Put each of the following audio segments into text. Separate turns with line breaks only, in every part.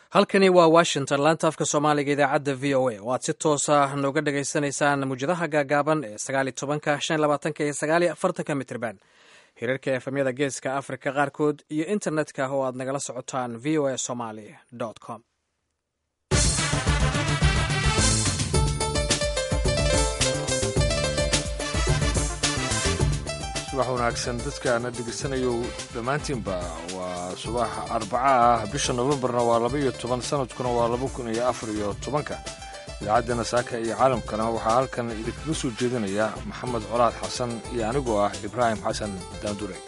halkani waa washington laanta afka soomaaliga idaacadda v o a oo aad si toosa nooga dhagaysanaysaan mawjadaha gaagaaban ee sagaali tobanka shan labaatanka iyo sagaali afartanka mitrban hirarka efemyada geeska afrika qaarkood iyo internetka oo aad nagala socotaan v o a somaly com
subax wanaagsan dadkaana dhegeysanayo dhammaantiinba waa subax arbaca ah bisha nofembarna waa laba iyo toban sanadkuna waa laba kun iyo afar iyo tobanka idaacaddana saaka iyo caalamkana waxaa halkan idinkaga soo jeedinaya maxamed colaad xasan iyo anigoo ah ibraahim xasan daandure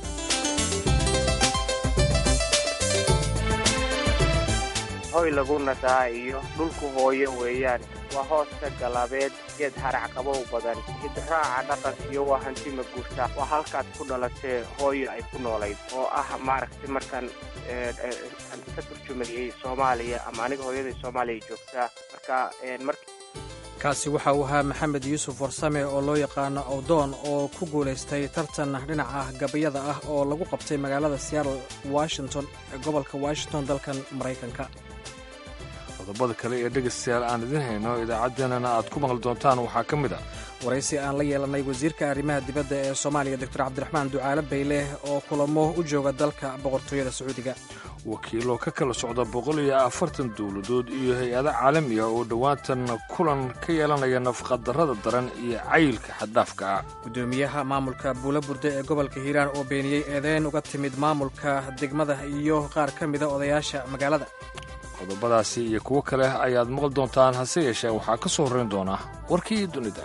hoy lagu nadaa iyo dhulku hooyo weeyaan waa hooska galaabeed geed harac qabow badan hidraaca dhaqankiyo waa hanti maguurta waa halkaad ku dhalatee hooyo ay ku noolayd oo ah maaragtay markaan ka turjumayey soomaaliya ama aniga hooyaday soomaaliya joogtaa marka
kaasi waxa uu ahaa maxamed yuusuf warsame oo loo yaqaano awdoon oo ku guulaystay tartan dhinaca gabayada ah oo lagu qabtay magaalada seattle washington ee gobolka washington dalkan maraykanka
qodobada kale ee dhegaystayaal aan idiin hayno idaacaddeenana aad ku maqli doontaan waxaa ka mid ah
waraysi aan la yeelanay wasiirka arrimaha dibadda ee soomaaliya doctor cabdiraxmaan ducaale bayleh oo kulamo u jooga dalka boqortooyada sacuudiga
wakiilo ka kala socda boqol iyo afartan dowladood iyo hay-ado caalami ah oo dhowaantan kulan ka yeelanaya nafaqadarrada daran iyo cayilka xaddhaafka ah
guddoomiyaha maamulka buula burde ee gobolka hiiraan oo beeniyey eedeyn uga timid maamulka degmada iyo qaar ka mida odayaasha magaalada
qodobadaasi iyo kuwo kale ayaad maqli doontaan hase yeeshee waxaa ka soo horrayn doona warkii dunida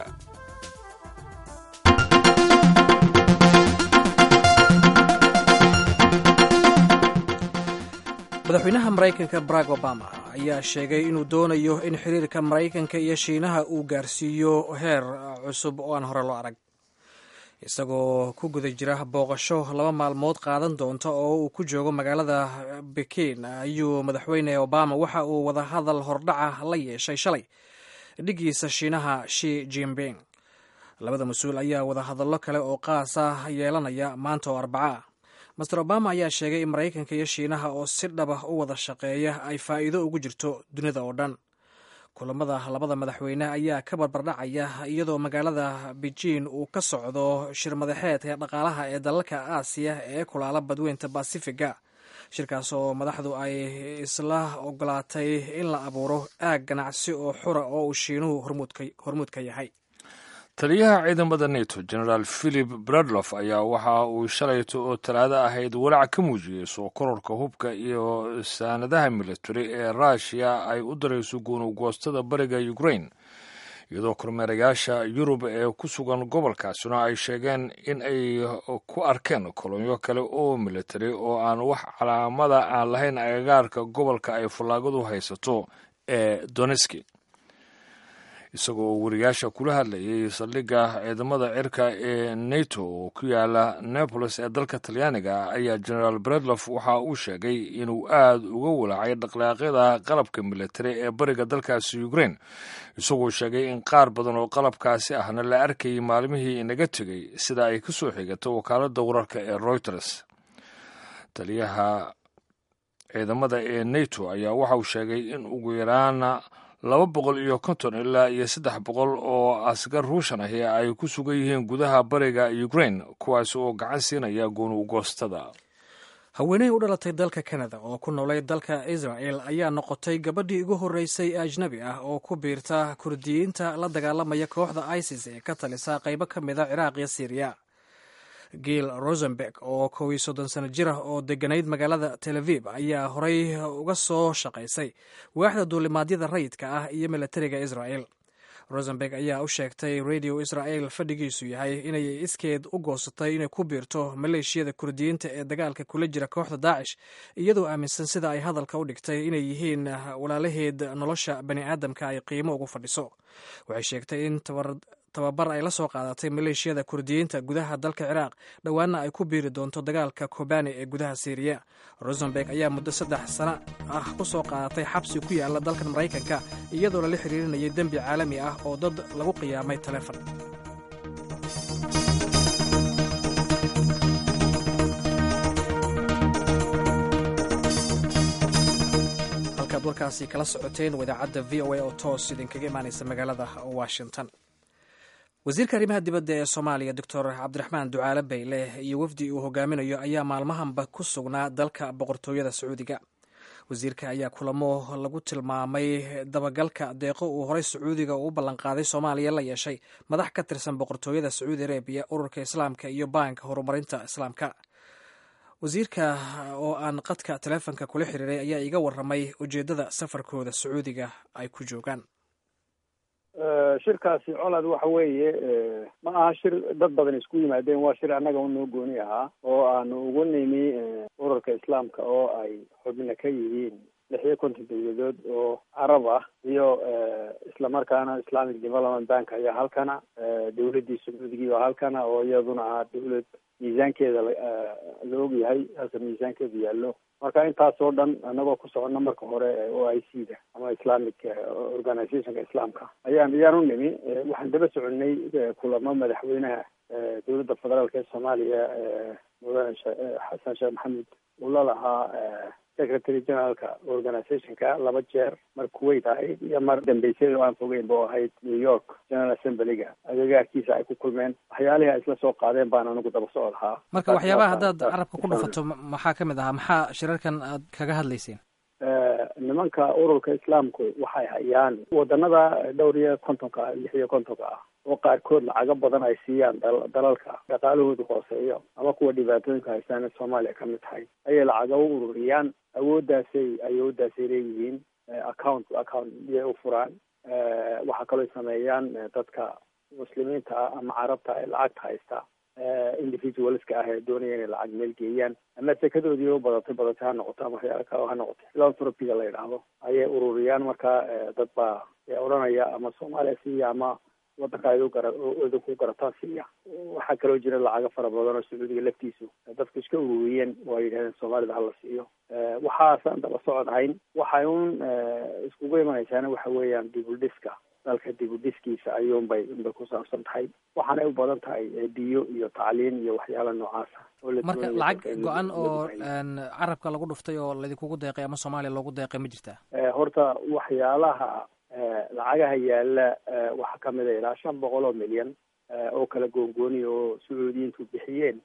madaxweynaha maraykanka barack obama ayaa sheegay inuu doonayo in xiriirka maraykanka iyo shiinaha uu gaarsiiyo heer cusub oo aan hore loo arag isagoo ku guda jira booqasho laba maalmood qaadan doonta oo uu ku joogo magaalada bekin ayuu madaxweyne obama waxa uu wadahadal hordhaca la yeeshay shalay dhigiisa shiinaha shi jinping labada mas-uul ayaa wadahadallo kale oo qaas ah yeelanaya maanta oo arbaca ah master obama ayaa sheegay in maraykanka iyo shiinaha oo si dhaba u wada shaqeeya ay faa'iido ugu jirto dunida oo dhan kulamada labada madaxweyne ayaa ka barbardhacaya iyadoo magaalada beijin uu ka socdo shir madaxeedka dhaqaalaha ee dalalka aasiya ee kulaala badweynta basifiga shirkaas oo madaxdu ay isla ogolaatay in la abuuro aag ganacsi oo xura oo uu shiinuhu hormuud ka yahay
taliyaha ciidamada neto genaraal philip bradlof ayaa waxa uu shalayto oo talaado ahayd walaac ka muujiyey soo kororka hubka iyo saanadaha militari ee ruushiya ay u darayso guunugoostada bariga ukrain iyadoo kormeerayaasha yurub ee ku sugan gobolkaasina ay sheegeen in ay ku arkeen kolonyo kale oo militari oo aan wax calaamada aan lahayn agagaarka gobolka ay fallaagadu haysato ee doneski isagoo wariyaasha kula hadlayay saldhigga ciidamada cirka ee neto oo ku yaala neapolis ee dalka talyaaniga ayaa genaraal bredlof waxa uu sheegay inuu aad uga walaacay dhaqdhaqaaqyada qalabka militari ee bariga dalkaasi ukrain isagoo sheegay in qaar badan oo qalabkaasi ahna la arkayay maalmihii inaga tegey sida ay ka soo xigato wakaaladda wararka ee reuters taliyaha ciidamada ee neto ayaa waxa uu sheegay in ugu yaraana laba boqol iyo konton ilaa iyo saddex boqol oo asgar ruushan ahi ay ku sugan yihiin gudaha bariga ukrain kuwaas oo gacan siinaya goonugoostada
haweeney u dhalatay dalka kanada oo ku noolay dalka israel ayaa noqotay gabadhii ugu horreysay ee ajnabi ah oo ku biirta kurdiyiinta la dagaalamaya kooxda isis ee ka talisa qaybo ka mid a ciraaq iyo syriya giil rosenberg oo kow iyo soddon sano jir ah oo deganayd magaalada tel aviv ayaa horey uga soo shaqaysay waaxda duulimaadyada rayidka ah iyo milatariga israel rosenberg ayaa u sheegtay radio israel fadhigiisu yahay inay iskeed u goosatay inay ku biirto maleeshiyada kurdiyiinta ee dagaalka kula jira kooxda daacish iyadoo aaminsan sida ay hadalka u dhigtay inay yihiin walaalaheed nolosha bani aadamka ay qiimo ugu fadhiso waxay sheegtay in tababar ay la soo qaadatay maleeshiyada kurdiyiinta gudaha dalka ciraaq dhowaana ay ku biiri doonto dagaalka kobani ee gudaha syriya rosenberg ayaa muddo saddex sano ah ku soo qaadatay xabsi ku yaala dalkan maraykanka iyadoo lala xiriirinayay dembi caalami ah oo dad lagu qiyaamay taleefon warkaasi kala socoteen wadaacadda v o a oo toos idinkaga imaanaysa magaalada washington wasiirka arrimaha dibadda ee soomaaliya doctor cabdiraxmaan ducaale bayle iyo wafdi uu hogaaminayo ayaa maalmahanba ku sugnaa dalka boqortooyada sacuudiga wasiirka ayaa kulamo lagu tilmaamay dabagalka deeqo uu horey sacuudiga uu ballanqaaday soomaaliya la yeeshay madax ka tirsan boqortooyada sacuudi arabiya ururka islaamka iyo baanka horumarinta islaamka wasiirka oo aan qadka taleefonka kula xiriiray ayaa iga waramay ujeeddada safarkooda sacuudiga ay ku joogaan
shirkaasi colad waxa weeye ma aha shir dad badan isku yimaadeen waa shir annaga unoo gooni ahaa oo aanu ugu nimi ururka islaamka oo ay xubno ka yihiin lix iyo konton dawladood oo carab ah iyo islamarkaana islamic development bank ayaa halkana dawladdii sacuudigii oo halkana oo iyaduna ah dawlad miisaankeeda la og yahay halka miisaankeedu yaallo marka intaas oo dhan anagoo ku soconna marka hore o i c da ama islamic organizationka islaamka ayaan ayaan u nimi waxaan daba soconay kulamo madaxweynaha dowladda federaalka ee soomaaliya mudane xasan sheekh maxamed uu la lahaa secretary generaalka organizationka laba jeer mar kuwait ahayd iyo mar dambeysay oo aan fogeyn bo ahayd new york general assemblyga agagaarkiisa ay ku kulmeen waxyaalihii ay isla soo qaadeen baan anigu daba socod ahaa
marka waxyaabaha haddaad carabka ku dhufato maxaa ka mid ahaa maxaa shirarkan aad kaga hadlayseen
nimanka ururka islaamku waxay hayaan wadanada dhowr iyo kontonka lix iyo kontonka ah oo qaarkood lacago badan ay siiyaan dalalka dhaqaalahoodu hooseeyo ama kuwa dhibaatooyinka haystaan ee soomaaliya ka mid tahay ayay lacaga u ururiyaan awooddaasay awooddaasay leeyihiin account account iyay u furaan waxaa kaloo sameeyaan dadka muslimiinta ah ama carabta ee lacagta haysta individualska ah ee doonaya inay lacag meel geeyaan ama sekadoodii u badatay badatay ha noqoto ama waxyaala kale ha noqotay philanthropiga la yidhaahdo ayay ururiyaan marka dad baa odhanaya ama soomaaliya siiya ama wadanka ay gara idinku garataan siiya waxaa kaloo jira lacago fara badan oo sacuudiga laftiisu dadku iska ururiyeen oo ay yidhahdeen soomaalida hala siiyo waxaasaan daba socod hayn waxay un iskugu imanaysaana waxa weeyaan dibudhiska dalka dibudhiskiisa ayuunbay unbay ku saabsan tahay waxaanay u badan tahay biyo iyo tacliin iyo waxyaala noocaasa
marka lacag go-an oo carabka lagu dhuftay oo laydinkugu deeqay ama soomaaliya loogu deeqay ma jirtaa
horta waxyaalaha lacagaha yaala waxaa kamid a ilaa shan boqol oo milyan oo kala goongooniya oo sacuudiyiintu bixiyeen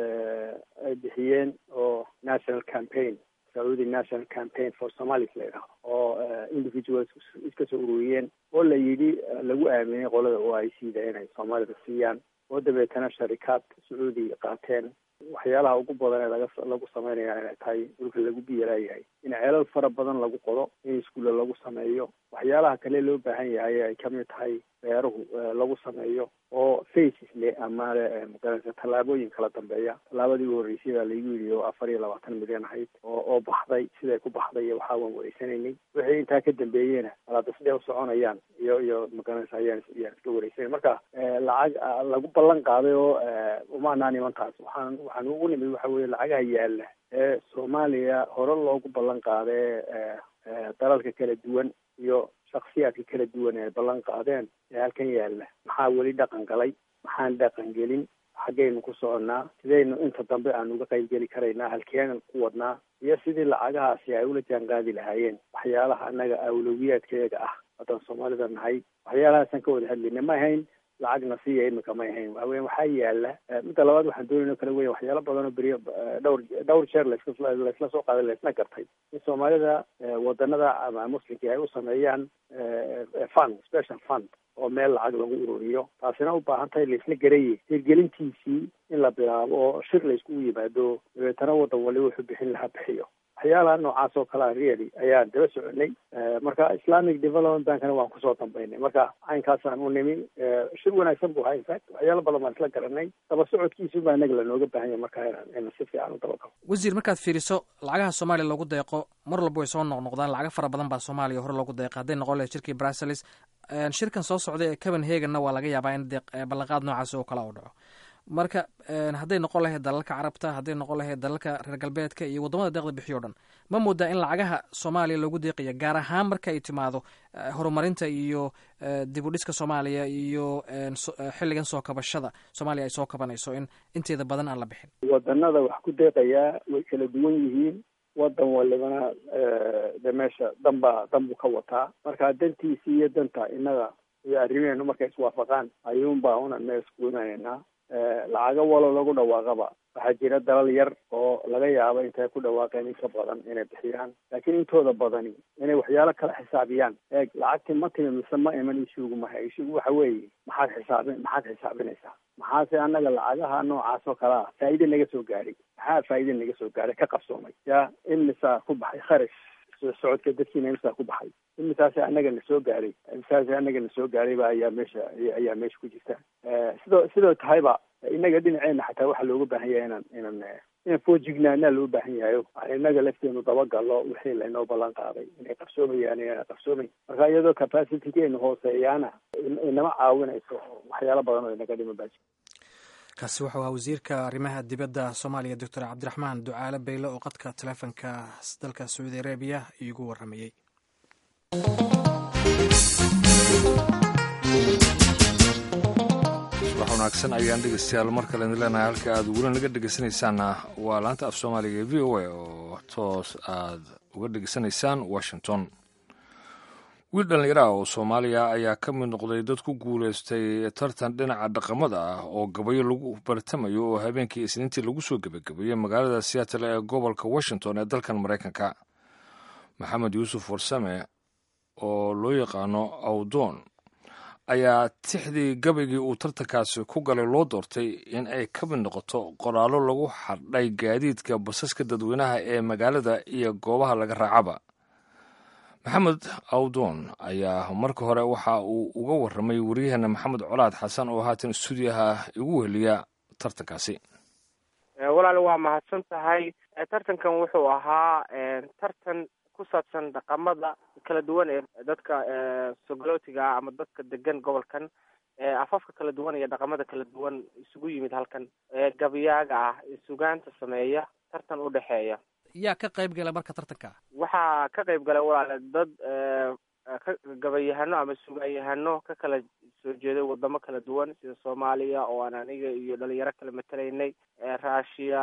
ay bixiyeen oo national campaign saudi national campaign for somalis la yidhahdo oo individuals iska soo ururiyeen oo la yidhi lagu aaminay qolada o i c da inay soomaalida siiyaan oo dabeetana sharikaad sacuudi qaateen waxyaalaha ugu badan ee laga lagu sameynaya inay tahay dhulka lagu biyalaayahay in ceelal fara badan lagu qodo in iskuulla lagu sameeyo waxyaalaha kale loo baahan yahay ay kamid tahay beeruhu lagu sameeyo oo faces leh ama magarasa tallaabooyin kala dambeeya tallaabadii u horreysay baa laigu yidhi oo afar iyo labaatan milyan ahayd oo oo baxday siday ku baxday iyo waxaa waan wareysanaynay wixii intaa ka dambeeyena alaada sidee u soconayaan iyo iyo magarasa ayaan ayaan iska wareysanay marka lacag lagu ballan qaaday oo umaanaa nimantaas waxaan waxaan ugu nimid waxa weye lacagaha yaala ee soomaaliya hore loogu ballan qaadee dalalka kala duwan iyo shaksiyaadka kala duwan ee ballan qaadeen ee halkan yaalla maxaa weli dhaqan galay maxaan dhaqan gelin xaggaynu ku soconnaa sidaynu inta dambe aan uga qayb geli karaynaa halkeenan ku wadnaa iyo sidii lacagahaasi ay ula jaan qaadi lahaayeen waxyaalaha annaga awlowiyaadkeega ah haddaan soomaalida nahay waxyaalahaasaan ka wada hadlayna ma ahayn lacagna siiya imika may ahayn waaweya waxaa yaala midda labaad waxaan doonayno kala weya waxyaala badan oo beriyo dhowr dhowr jeer laisla laisla soo qaaday laisla gartay in soomaalida wadanada ama muslimkii ay u sameeyaan fund special fund oo meel lacag lagu ururiyo taasina u baahan tahay laisla garaye hirgelintiisii in la bilaabo oo shir layskugu yimaado dabeetana wadan wali wuxuu bixin lahaa bixiyo waxyaalaha noocaas oo kalea really ayaan daba soconay marka islamic development bankana waan kusoo dambaynay marka caynkaasaan u nimi shir wanaagsan bu ahaa infact waxyaala badan baan isla garanay daba socodkiisu baa inaga lanooga baahan yahay marka inaan si fiican u dabagalo
wasiir markaad fiiriso lacagaha soomaaliya loogu deeqo mar walba way soo noqnoqdaan lacago fara badan baa soomaaliya hore loogu deeqa hadday noqon lahayd shirkii brussels shirkan soo socday ee copenhagenna waa laga yaabaa in ballanqaad noocaas oo kale u dhaco marka hadday noqon lahayd dalalka carabta hadday noqon lahayd dalalka reer galbeedka iyo waddamada deeqda bixiyo o dhan ma moodaa in lacagaha soomaaliya loogu deeqaya gaar ahaan marka ay timaado horumarinta iyo dib u dhiska soomaaliya iyo xilligan soo kabashada soomaaliya ay soo kabanayso in inteeda badan aan la bixin
wadanada wax ku deeqayaa way kala duwan yihiin wadan walibana de meesha danba dan buu ka wataa marka dantiisi iyo danta innaga iyo arrimeenu markay iswaafaqaan ayuunbaa unan meel isku imanaynaa lacaga walo lagu dhawaaqaba waxaa jira dalal yar oo laga yaabo intay ku dhawaaqeen in ka badan inay bixiyaan laakiin intooda badani inay waxyaalo kala xisaabiyaan eeg lacagti ma timi mise ma iman ishugu maha ishugu waxa weeye maxaad xisaabin maxaad xisaabinaysaa maxaase annaga lacagaha noocaas oo kale ah faa'iide naga soo gaadhay maxaa faa'iide naga soo gaadhay ka qabsoomay yaa imisaa ku baxay kharash socodka dadkiina imisaa ku baxay imisaase annaga na soo gaadhay imisaase annaga na soo gaadhayba ayaa meesha ayaa meesha ku jirta sidoo sidoo tahayba innaga dhinaceena xataa waxaa looga baahan yahay inaan inaan inaan foojignaanaa loo baahan yahayo innaga lafteenu dabagallo wixii laynoo ballan qaaday inay qabsoomayaan inaan qabsoomayn marka iyadoo capacitygeenu hooseeyaana inama caawinayso waxyaalo badan oo inaga dhima baaji
kaasi wuxuu ahaa wasiirka arrimaha dibadda soomaaliya doctor cabdiraxmaan ducaale beyle oo qadka taleefonka dalka sacuudi arabiya iigu waramayey
subax wanaagsan ayaan dhegeystayaal mar kale idin leenahay halka aad weli naga dhegeysanaysaanna waa laanta af soomaaliga ee v o a oo toos aad uga dhegeysanaysaan washington wiil dhallinyaro ah oo soomaaliya ayaa ka mid noqday dad ku guulaystay tartan dhinaca dhaqamada ah oo gabayo lagu bartamayo oo habeenkii isniintii lagu soo gebagabeeyey magaalada seattle ee gobolka washington ee dalkan maraykanka maxamed yuusuf warsame oo loo yaqaano awdoon ayaa tixdii gabaygii uu tartankaasi ku galay loo doortay in ay ka mid noqoto qoraallo lagu xardhay gaadiidka basaska dadweynaha ee magaalada iyo goobaha laga raacaba maxamed awdoon ayaa marka hore waxa uu uga warramay waryaheena maxamed colaad xasan oo haatan stuudiyaha igu weheliya tartankaasi
walaal waa mahadsan tahay tartankan wuxuu ahaa tartan ku saabsan dhaqamada kala duwan ee dadka sogolootiga ah ama dadka degan gobolkan afafka kala duwan iyo dhaqamada kala duwan isugu yimid halkan gabayaaga ah sugaanta sameeya tartan u dhexeeya
yaa ka qayb gala marka tartanka
waxaa ka qayb galay walaale dad ka gabayahano ama sugaanyahano ka kala soo jeeday wadamo kala duwan sida soomaaliya oo aan aniga iyo dhalinyaro kala matelaynay russia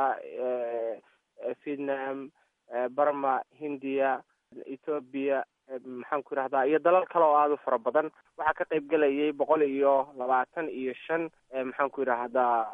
vietnam barma hindiya ethoobia maxaan ku yidhahdaa iyo dalal kale oo aada u fara badan waxaa ka qayb gelayay boqol iyo labaatan iyo shan maxaan ku yidhaahdaa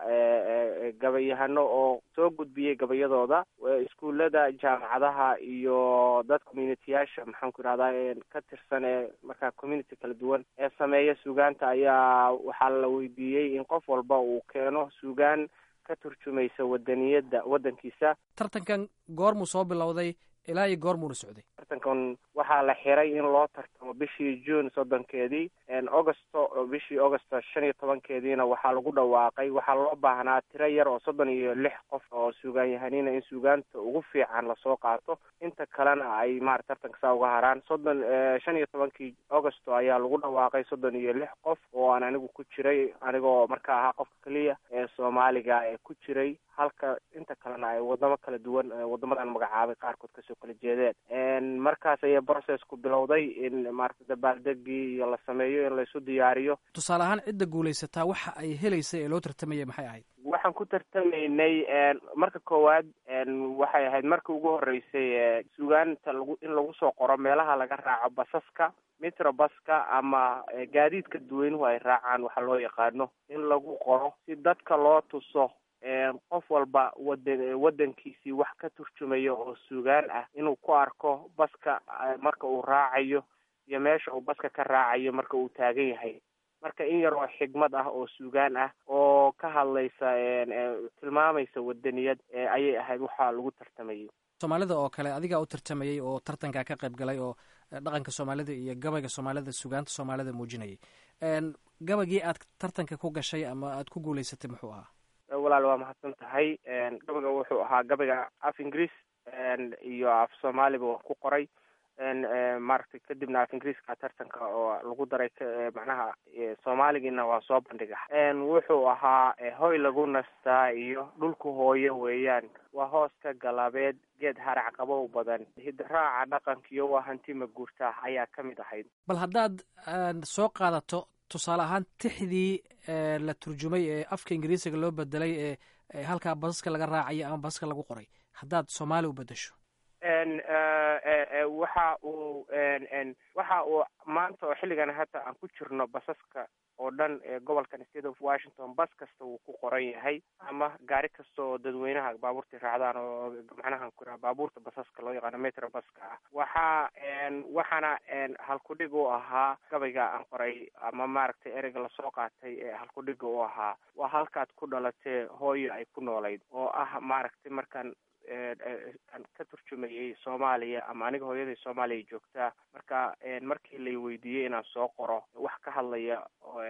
gabayahano oo soo gudbiyey gabayadooda iskuullada jaamacadaha iyo dad community-yaasha maxaan ku yidhahdaa ka tirsan ee markaa community kala duwan ee sameeya sugaanta ayaa waxaa la weydiiyey in qof walba uu keeno sugaan ka turjumaysa wadaniyadda waddankiisa
tartankan goormuu soo bilowday ilaa iyo goormuuna socday
tartankan waxaa la xiray in loo tartamo bishii june soddonkeedii augusto bishii augusto shan iyo tobankeediina waxaa lagu dhawaaqay waxaa loo baahnaa tiro yar oo soddon iyo lix qof oo sugaanyahanina in sugaanta ugu fiican lasoo qaato inta kalena ay maarata tartanka saa uga haraan soddon shan iyo tobankii augusto ayaa lagu dhawaaqay soddon iyo lix qof oo aan anigu ku jiray anigoo marka ahaa qofka keliya ee soomaaliga ee ku jiray halka inta kalena ay wadamo kala duwan wadamadan magacaabay qaarkood kasoo kala jeedeen markaas ayay processku bilowday in maarata dabaaldegii iyo la sameeyo in laisu diyaariyo
tusaale ahaan cidda guulaysataa waxa ay helaysay ee loo tartamaya maxay ahayd
waxaan ku tartamaynay marka koowaad waxay ahayd marka ugu horeysay sugaanta lagu in lagu soo qoro meelaha laga raaco basaska mitrobaska ama gaadiidka dadweynuhu ay raacaan waxaa loo yaqaano in lagu qoro si dadka loo tuso qof walba wadan waddankiisii wax ka turjumayo oo sugaan ah inuu ku arko baska marka uu raacayo iyo meesha uu baska ka raacayo marka uu taagan yahay marka in yar oo xigmad ah oo sugaan ah oo ka hadlaysa tilmaamaysa wadaniyad ayay ahayd waxaa lagu tartamayay
soomaalida oo kale adigaa u tartamayay oo tartankaa ka qayb galay oo dhaqanka soomaalida iyo gabayga soomaalida sugaanta soomaalida muujinayay gabaygii aad tartanka ku gashay ama aad ku guulaysatay muxuu ahaa
walaal waa mahadsan tahay gabayga wuxuu ahaa gabayga af ingiriis iyo af soomaaliba waa ku qoray maaragtay kadibna af ingiriiska tartanka oo lagu daray macnaha soomaaligiina waa soo bandhiga wuxuu ahaa hoy lagu nastaa iyo dhulku hooyo weeyaan waa hooska galaabeed geed harac qabow badan hidraaca dhaqankiyo waa hanti maguurta ayaa ka mid ahayd
bal haddaad soo qaadato tusaale ahaan tixdii la turjumay ee afka ingiriisiga loo bedelay ee halkaa basaska laga raacayo ama basaska lagu qoray haddaad soomaali u bedesho
waxa uu waxa uu maanta oo xilligan hadda aan ku jirno basaska oo dhan ee gobolkan state of washington bas kasta wuu ku qoran yahay ama gaari kasta oo dadweynaha baabuurta raacdaan oo macnaha ku baabuurta basaska loo yaqaano metro baska ah waxa waxaana halkudhig u ahaa gabayga aan qoray ama maaragtay ereyga lasoo qaatay ee halkudhiga u ahaa waa halkaad ku dhalatee hooyo ay ku noolayd oo ah maaragtay markaan aan ka turjumayay soomaaliya ama aniga hooyaday soomaaliya joogtaa marka markii lay weydiiyey inaan soo qoro wax ka hadlaya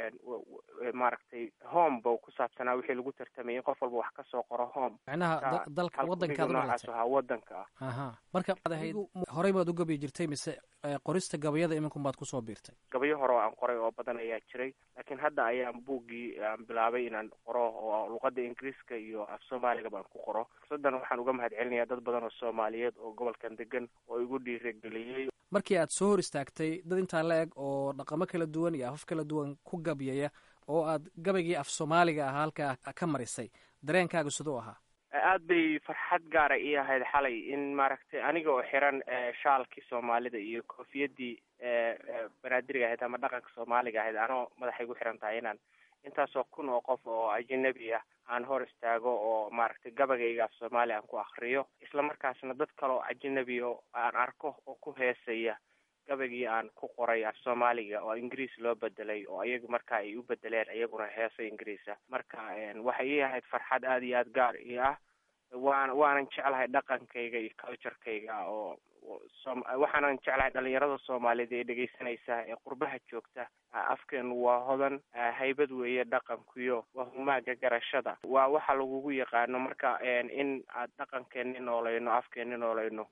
maaragtay home ba ku saabsanaa wixii lagu tartamayay qof walba wax ka soo qoro home
macnaha dalka wadankaad
noocaas ahaa wadanka ah
aha marka ad ahayd horey baad u gabi jirtay mise qorista gabayada iminkun baad kusoo biirtay
gabayo hore oo aan qoray oo badan ayaa jiray laakiin hadda ayaan buuggii aan bilaabay inaan qoro oo luqada ingiriiska iyo af soomaaliga baan ku qoro fursadan waxaan uga mahad celinayaa dad badan oo soomaaliyeed oo gobolkan degan oo igu dhiirageliyey
markii aad soo hor istaagtay dad intaa la eg oo dhaqamo kala duwan iyo afaf kala duwan ku gabyaya oo aad gabaygii af soomaaliga ahaa halkaa ka marisay dareenkaaga siduu ahaa
aad bay farxad gaara ii ahayd xalay in maaragtay aniga oo xiran shaalkii soomaalida iyo koofiyadii banaadiriga ahayd ama dhaqanka soomaaliga ahayd anoo madaxay gu xiran tahay inaan intaasoo kun oo qof oo ajanabi ah aan hor istaago oo maaragtay gabagayga af soomaaliya aan ku akriyo isla markaasna dad kale oo ajanabi oo aan arko oo ku heesaya gabaygii aan ku qoray af soomaaliga oo ingiriis loo bedelay oo iyagu marka ay u bedeleen iyaguna heesa ingiriisa marka waxay ii ahayd farxad aada iyo aada gaar io ah waan waanan jeclahay dhaqankayga iyo culturekayga oo waxaanan jeclahay dhalinyarada soomaaliyeed ee dhegeysanaysa ee qurbaha joogta afkeenu waa hodan haybad weeye dhaqankuyo waa humaaga garashada waa waxa lagugu yaqaano marka in aad dhaqankeeni noolayno afkeeni noolayno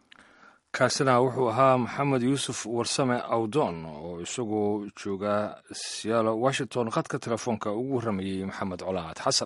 kaasina wuxuu ahaa maxamed yuusuf warsame awdoon oo isagoo jooga siyaalo washington khadka telefoonka ugu warramayey maxamed colaad xasan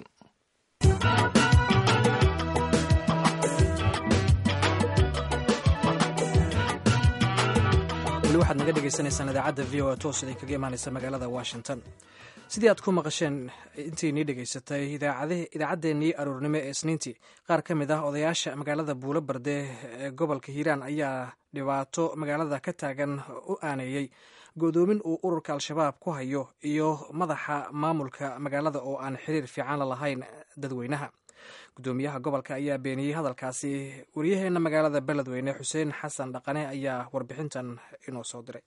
weli waxaad naga dhegaysanaysaan idaacadda v o a toos iday kaga imaanaysa magaalada washington sidii aad ku maqasheen intiinii dhegaysatay idaacaddeenii aroornimo ee isniintii qaar ka mid ah odayaasha magaalada buulo barde ee gobolka hiiraan ayaa dhibaato magaalada ka taagan u aaneeyey godoomin uu ururka al-shabaab ku hayo iyo madaxa maamulka magaalada oo aan xiriir fiican la lahayn dadweynaha gudoomiyaha gobolka ayaa beeniyey hadalkaasi waryaheena magaalada beledweyne xuseen xasan dhaqane ayaa warbixintan inoo soo diray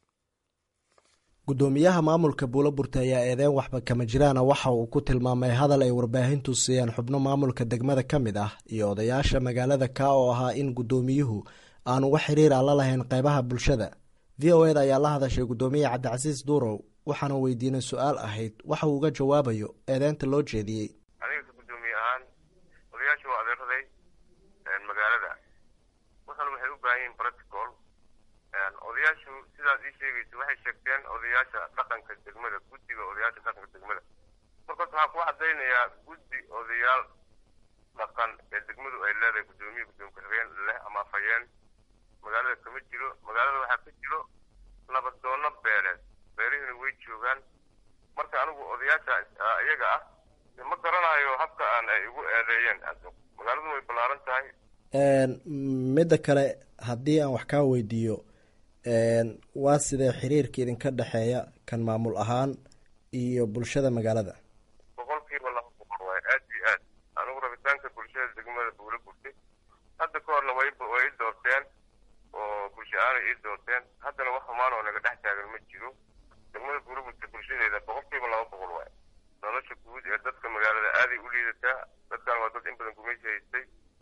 gudoomiyaha maamulka buulo burte ayaa eedeyn waxba kama jiraana waxa uu ku tilmaamay hadal ay warbaahintu siiyeen xubno maamulka degmada ka mid ah iyo odayaasha magaalada ka oo ahaa in gudoomiyuhu aanu wax xiriir a la lahayn qeybaha bulshada v o eda ayaa la hadashay gudoomiye cabdicasiis duurow waxaana weydiinay su-aal ahayd waxa uu uga jawaabayo eedeynta loo jeediyey
aniga gudoomiye ahaan odayaasha waa adeeraday magaalada wuxuna waxay u baahan yihin protocol odayaashu sidaad ii sheegaysa waxay sheegteen odayaasha dhaqanka degmada guddiga odayaasha dhaqanka degmada markaas waxaa ku cadaynayaa guddi odayaal dhaqan ee degmadu ay leedahay guddoomiye gudoomiye ku-xigeen leh ama afhayeen magaalada kama jiro magaalada waxaa ka jiro nabadoono beeleed beelihina way joogaan marka anigu odayaasha iyaga ah ma garanayo habka aan ay igu eedeeyeen magaaladu way ballaaran tahay
midda kale haddii aan wax kaa weydiiyo waa sidee xiriirka idinka dhexeeya kan maamul ahaan iyo bulshada magaalada
boqol kiiba laba boqol waay aad iyo aad anigu rabitaanka bulshada degmada buula burtay hadda ka horna way way i doorteen oo bulsha aanay ii doorteen haddana wax xumaan oo naga dhex taagan ma jiro degmada buula burta bulshadeeda boqol kiiba laba boqol waay nolosha guud ee dadka magaalada aaday u liidataa dadkan waa dad in badan gumaysi haystay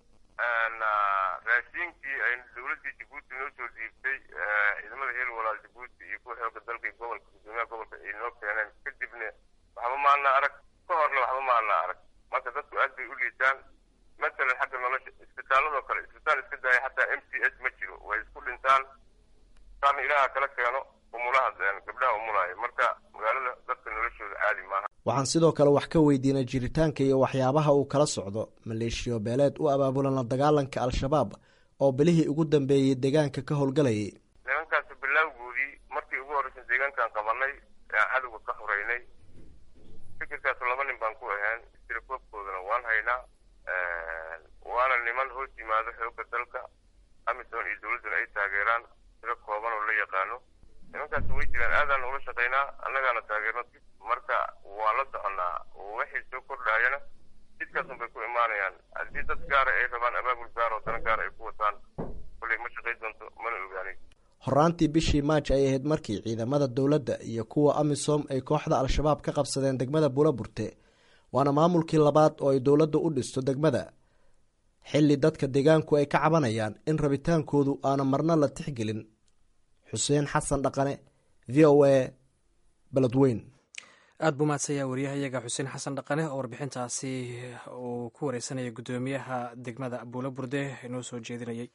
raashiinkii ay dowladdii jabuuti noo soo dhiibtay ciidamada heel walaal jabuuti iyo kuwa xooga dalka iyo gobolka gudoomiyaha gobolka ay noo keeneen kadibna waxba maana arag ka horna waxba maana arag marka dadku aad bay u liitaan matalan xagga nolosha isbitaaladoo kale isbitaal iska daaya xataa m c s ma jiro way isku dhintaan saana ilaaha kala keeno umulaha gabdhaha umulaayo marka magaalada dadka noloshooda caadi maaha
waxaan sidoo kale wax ka weydiinay jiritaanka iyo waxyaabaha uu kala socdo maleeshiyo beeleed u abaabulan la dagaalanka al-shabaab oo bilihii ugu dambeeyey deegaanka ka howlgalayay
nimankaasi bilaawgoodii markii ugu horreysay deegaankaan qabanay aan cadowga ka horeynay fikirkaas laba nin baan ku ahayn istirakoobkoodana waan haynaa waana niman hoos yimaado xooga dalka amisom iyo dowladduna ay taageeraan tiro kooban oo la yaqaano nimankaas way jiraan aadaan ula shaqaynaa annagaana taageerno marka waa la soconnaa waxay soo kordhayana jidkaasun bay ku imaanayaan haddii dad gaara ay rabaan abaabul gaar oo dana gaar ay ku wataan kolley ma shaqay doonto mana ogaanay
horaantii bishii maaj ay ahayd markii ciidamada dowladda iyo kuwa amisom ay kooxda al-shabaab ka qabsadeen degmada buulaburte waana maamulkii labaad oo ay dowladdu u dhisto degmada xilli dadka deegaanku ay ka cabanayaan in rabitaankoodu aana marna la tixgelin xuseen xasan dhaqane v o a beledweyn
aada buu mahadsanyaa waryahayaga xuseen xasan dhaqane oo warbixintaasi uu ku wareysanaya guddoomiyaha degmada buula burde inoo soo jeedinayay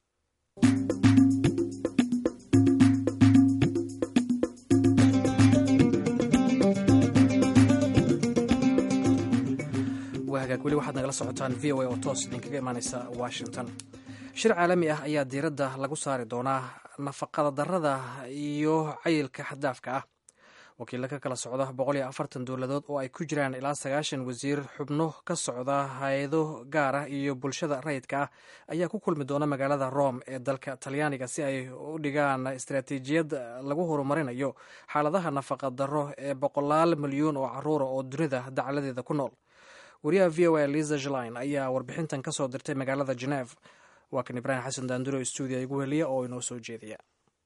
waa hagaag weli waxaad nagala socotaan v o a oo toos idinkaga imaaneysa washington shir caalami ah ayaa diiradda lagu saari doonaa nafaqada darada iyo cayilka xaddaafka ah wakiilla ka kala socda boqol iyo afartan dowladood oo ay ku jiraan ilaa sagaashan wasiir xubno ka socda hay-ado gaar ah iyo bulshada rayidka ah ayaa ku kulmi doona magaalada rome ee dalka talyaaniga si ay u dhigaan istaraatiijiyad lagu horumarinayo xaaladaha nafaqa darro ee boqolaal milyuun oo caruura oo dunida dacaladeeda ku nool wariyaha v o a liza jline ayaa warbixintan ka soo dirtay magaalada geneve waa kan ibraahim xasan daanduro stuudiya igu heliya oo inoo soo jeediya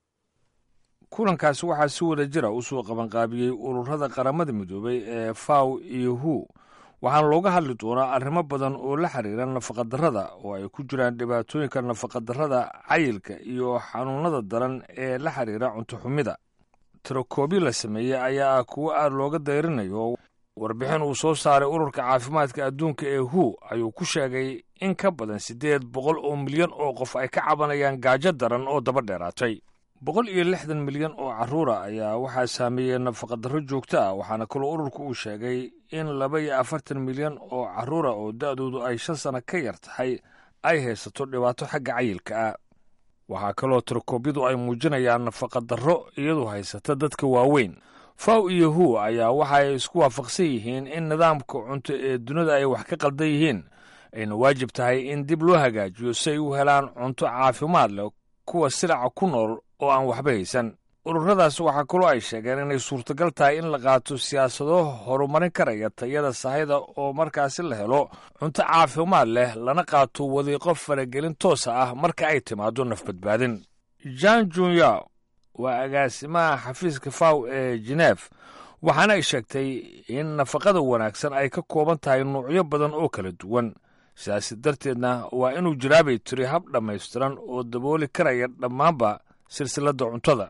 kulankaasi waxaa si wada jira u soo qabanqaabiyey ururada qaramada midoobay ee faw iyo hu waxaana looga hadli doonaa arrimo badan oo la xiriira nafaqadarrada oo ay ku jiraan dhibaatooyinka nafaqadarrada cayilka iyo xanuunada daran ee la xiriira cuntoxumida tirakoobi la sameeyey ayaa ah kuwo aad looga dayrinayo warbixin uu soo saaray ururka caafimaadka adduunka ee hu ayuu ku sheegay in ka badan siddeed boqol oo milyan oo qof ay ka cabanayaan gaajo daran oo daba dheeraatay boqol iyo lixdan milyan oo carruura ayaa waxaa saameeyey nafaqadarro joogto ah waxaana kaloo ururku uu sheegay in laba iyo afartan milyan oo carruura oo da'doodu ay shan sano ka yar tahay ay haysato dhibaato xagga cayilka ah waxaa kaloo tirakoobyadu ay muujinayaan nafaqadarro iyadu haysata dadka waaweyn faw iyo hu ayaa waxa ay isku waafaqsan yihiin in nidaamka cunto ee dunida ay wax ka qaldan yihiin ayna waajib tahay in dib loo hagaajiyo si ay u helaan cunto caafimaad leh kuwa silaca ku nool oo aan waxba haysan ururadaas waxaa kaloo ay sheegeen inay suurtagal tahay in la qaato siyaasado horumarin karaya tayada sahayda oo markaasi la helo cunto caafimaad leh lana qaato wadiiqo faragelin toosa ah marka ay timaado nafbadbaadin jan junya waa agaasimaha xafiiska faw ee genef waxaana ay sheegtay in nafaqada wanaagsan ay ka kooban tahay nuucyo badan oo kala duwan sidaasi darteedna waa inuu jiraabay tiri hab dhammaystiran oo dabooli karaya dhammaanba silsiladda cuntada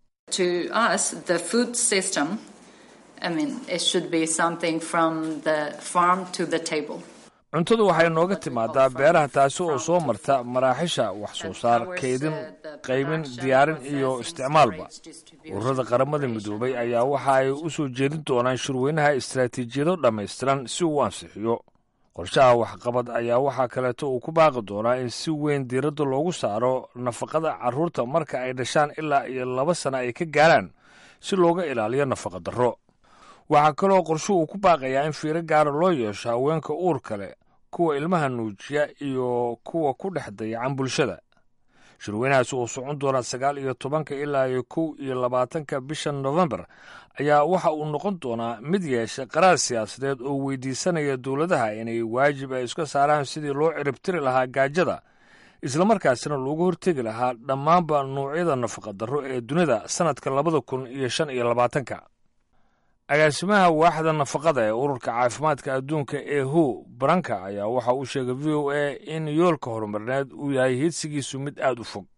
cuntadu waxay nooga timaadaa beeraha taasi oo soo marta maraaxisha wax soo saar kaydin qaybin diyaarin iyo isticmaalba ururada qaramada midoobay ayaa waxa ay u soo jeedin doonaan shirweynaha istaraatiijiyado dhammaystiran si uu ansixiyo qorshaha waxqabad ayaa waxaa kaleeto uu ku baaqi doonaa in si weyn diiradda loogu saaro nafaqada carruurta marka ay dhashaan ilaa iyo laba sana ay ka gaaraan si looga ilaaliyo nafaqa darro waxaa kaloo qorsho uu ku baaqayaa in fiiro gaara loo yeesho haweenka uurka leh kuwa ilmaha nuujiya iyo kuwa ku dhex dayacan bulshada shirweynahaasi uu socon doonaa sagaal iyo tobanka ilaa iyo kow iyo labaatanka bisha nofembar ayaa waxa uu noqon doonaa mid yeesha qaraar siyaasadeed oo weydiisanaya dowladaha inay waajib ay iska saaraan sidii loo ciribtiri lahaa gaajada islamarkaasina loogu hortegi lahaa dhammaanba nuucyada nafaqadarro ee dunida sannadka labada kun iyo shan iyo labaatanka agaasimaha waaxda nafaqada ee ururka caafimaadka adduunka ee hu baranka ayaa waxa uu sheegay v o a in yoolka horumarineed uu yahay hidsigiisu mid aad u fog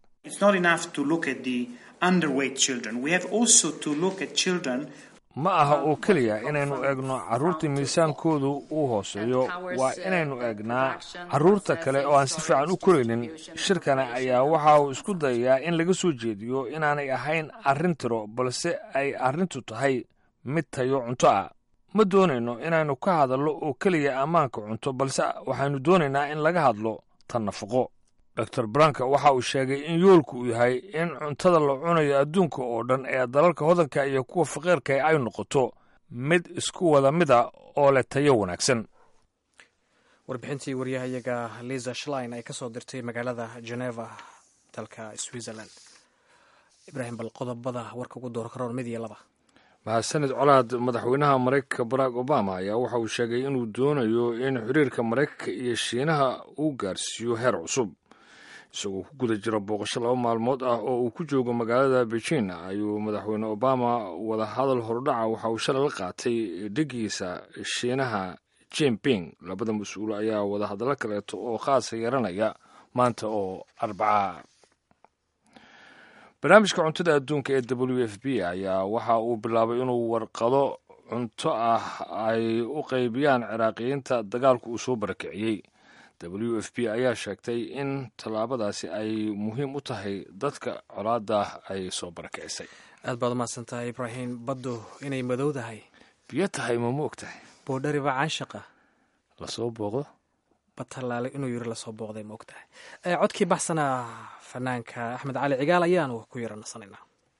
ma aha oo keliya inaynu eegno carruurta miisaankoodu uu hooseeyo waa inaynu eegnaa carruurta kale oo aan si fiican u koraynin shirkana ayaa waxa uu isku dayayaa in laga soo jeediyo inaanay ahayn arrin tiro balse ay arrintu tahay mid tayo cunto ah ma doonayno inaynu ka hadallo oo keliya ammaanka cunto balse waxaynu doonaynaa in laga hadlo tan nafaqo dor branka waxa uu sheegay in yoolku uu yahay in cuntada la cunayo adduunka oo dhan ee dalalka hodanka iyo kuwa faqiirka ay noqoto mid isku wada mida oo leh tayo wanaagsan
warbixintii waryahayaga liza shlein ay ka soo dirtay magaalada geneva dalka switzerland ibraahim bal qodobada warka ugu doora karoon mid iyo laba
mahadsanid colaad madaxweynaha maraykanka barack obama ayaa waxa uu sheegay inuu doonayo in xiriirka maraykanka iyo shiinaha uu gaarsiiyo heer cusub isagoo ku guda jira booqasho laba maalmood ah oo uu ku joogo magaalada beijing ayuu madaxweyne obama wadahadal hordhaca waxa uu shalay la qaatay dhigiisa shiinaha jinping labada mas-uul ayaa wadahadallo kaleeto oo khaasa yeeranaya maanta oo arbaca barnaamijka cuntada adduunka ee w f b ayaa waxa uu bilaabay inuu warqado cunto ah ay u qaybiyaan ciraaqiyiinta dagaalku uu soo barakiciyey w f b ayaa sheegtay in tallaabadaasi ay muhiim u tahay dadka colaada ay soo barakicisay
aad baad umahadsan tahay ibraahim baddu inay madowdahay
biyo tahay ma ma og tahay
boodhariba caanshaqa
lasoo booqdo
batalaale inuu yiri lasoo booqday ma og tahay codkii baxsana fanaanka axmed cali cigaal ayaanu ku yara nasanaynaa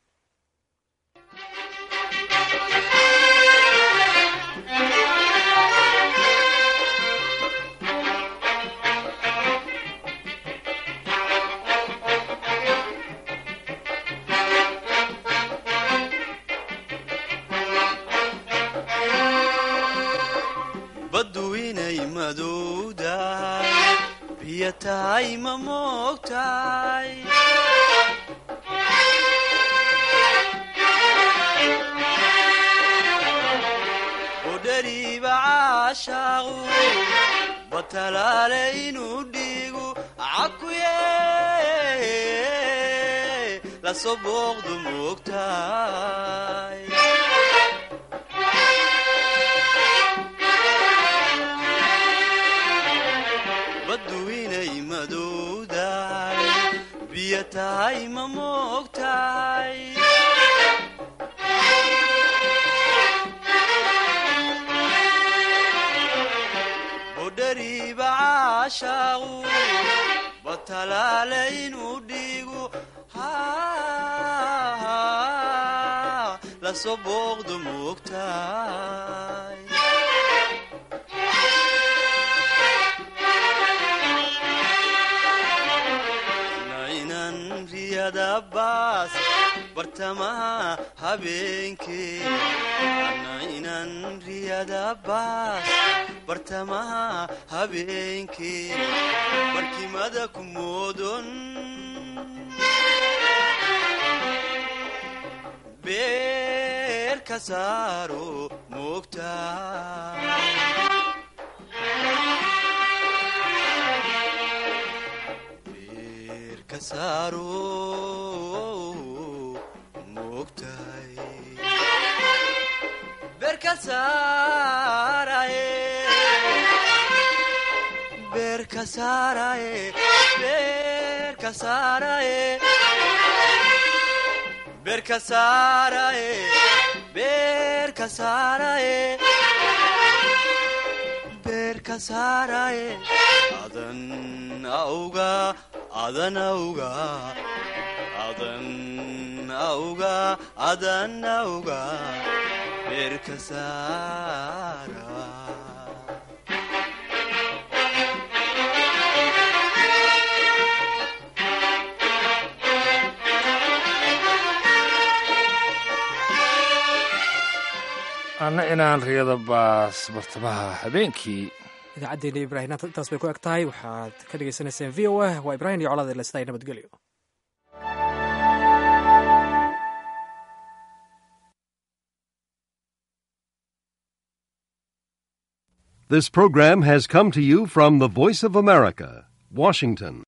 baddu inay madowdahay biyo tahay ma moogtahay udhariiba caashaaqu batalaale inuu dhiigu cakuye lasoo booqdu moogtahay baddu inay madowdahay biyo tahay ma moogtahay budhariiba caashaaqu batalaale inuu dhiigu lasoo booqdu moogtahay baas bartamaha habeenkee inan riyada baas bartamaha habeenkee barkimada ku moodon beer ka saaro moogtaa adan auga adan auga adan auga adan auga beerka saara
anna inaan riyada baas bartamaha habeenkii
idaacaddeenna ibraahim intaas bay ku eg tahay waxaad ka dhagaysanayseen v o a waa ibraahim iyo colaad ilesday nabadgelyo
This program has come to you from the Voice of America, Washington.